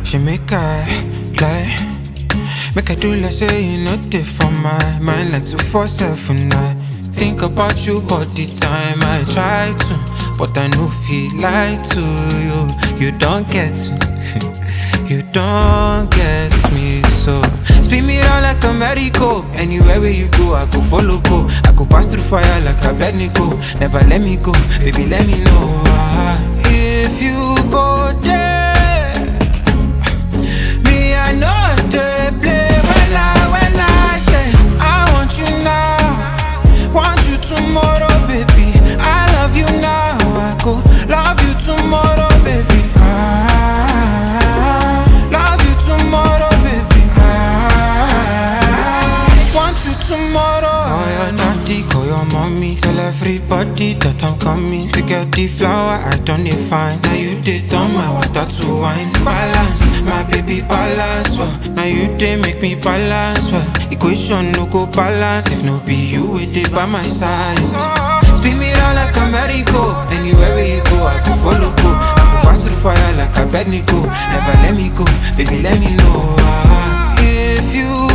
She make I lie. Make I do like say you know they for my mind like two four seven nine. Think about you all the time. I try to, but I no feel like to you. You don't get me. you don't get me so. Spin me round like a merry-go. Anywhere where you go, I go follow go. I go pass through fire like a Abednego. Never let me go, baby. Let me know ah, if you go there. Me, I know they play when I, when I say I want you now, want you tomorrow, baby. I love you now, I go love you tomorrow, baby. I love you tomorrow, baby. I want you tomorrow. Call your daddy, call your mommy, tell everybody that I'm coming to get the flower. I don't need fine. Now you did on my water to wine. Balance, my baby balance. Well, now you did make me balance. Well, equation no go balance if no be you with it by my side. Spin me round like a merry-go. Anywhere where you go, I go follow go. I go pass through fire like a Abednego. Never let me go, baby. Let me know ah, if you